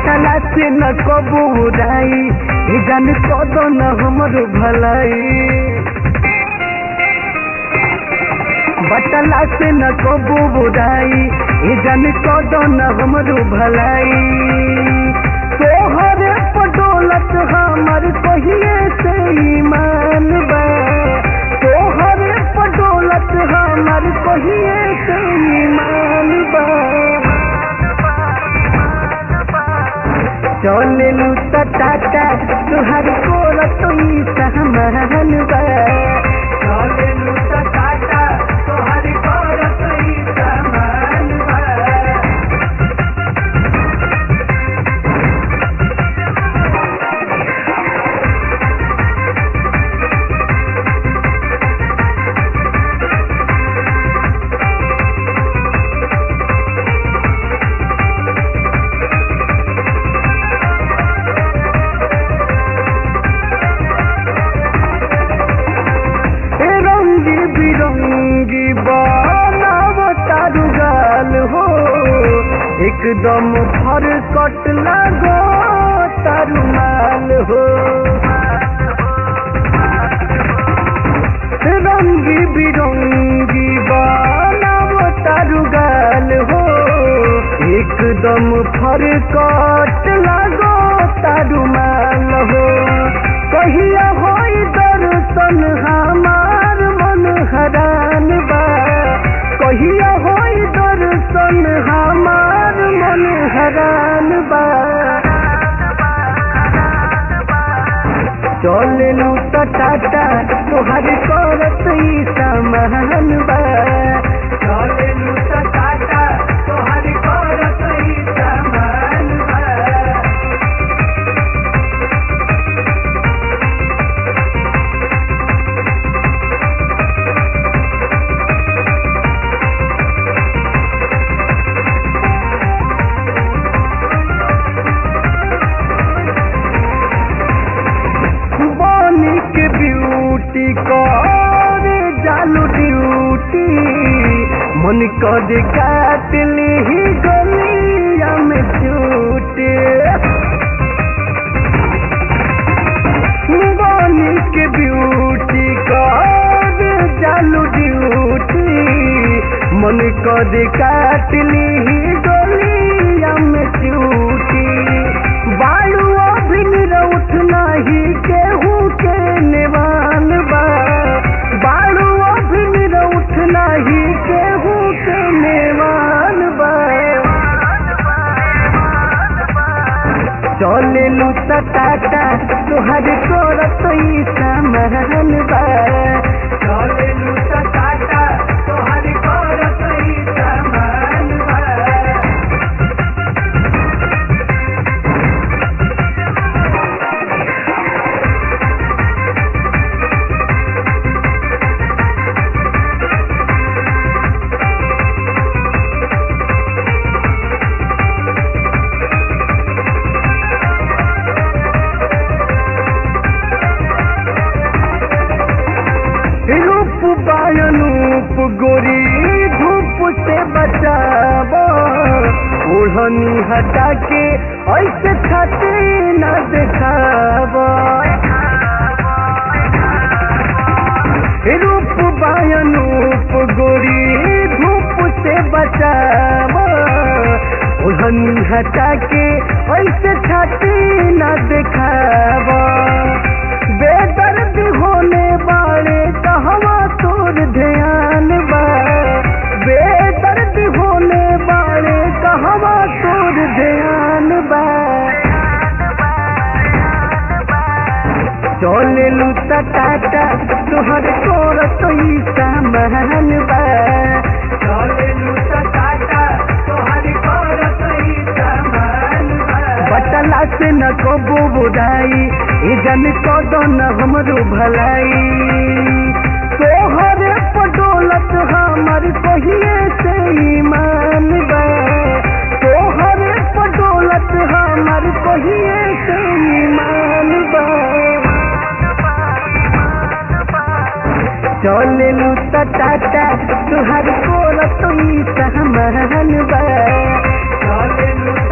बटला से न कबू उड़ाई ई जान कदो न हमर भलाई बटला से न कबू उड़ाई ई जान कदो न हमर भलाई तोहर पडोलत हमर कहिए से ईमान बा तोहर पडोलत हमर कहिए से ईमान बा चलेलू टाटा तुहर कोल तुई सहमान बा चलेलू टाटा तुहर कोल तुई सहमान बा ए रंगी बिरंगी बनाव तारू गाल हो एकदम फर कट लगो तारू माल हो ए रंगी बिरंगी बनाव तारू गाल हो एकदम फर कट लगो तारू माल हो कहिया होई दर्शन हमार मन हरान बा कहिया होई दर्शन हमार मन हरान बा चलेलू टाटा तोहर करत ई समान बा चलेलू टाटा तोहर करत ई समान बा बानी के ब्यूटी करे जालू ड्यूटी मन कर काट ली गलिया में चूटे बानी के ब्यूटी करे जालू ड्यूटी मन कर काट ली गलिया में चूटी बालू अभिन उठ नाही केहू के निवान बा बालू अभिन उठ नाही केहू के निवान बा चलेलू टाटा तोहर करत ई समान बा चलेलू टाटा तोहर करत ई समान बा रूप बायनूप गोरी धूप से बचाव ओढ़नी हटा के ऐसे छाते न दिखाव रूप बायनूप गोरी धूप से बचाव ओढ़नी हटा के ऐसे छाते न दिखाव बेदर्द होने वाले कहवा तोर ध्यान बा बेदर्द होने वाले कहवा तोर ध्यान बा चलेलू टाटा तोहर तोर तोई सामान बा चलेलू टाटा तोहर तोर तोई सामान बा बटला से न कबू बुराई ई जन कदो न हमरो भलाई तोहर पडोलत हमर कहिए से ईमान बा तोहर पडोलत हमर कहिए से ईमान बा चलेलू टाटा तुहर कोल तुई सहमान बा चलेलू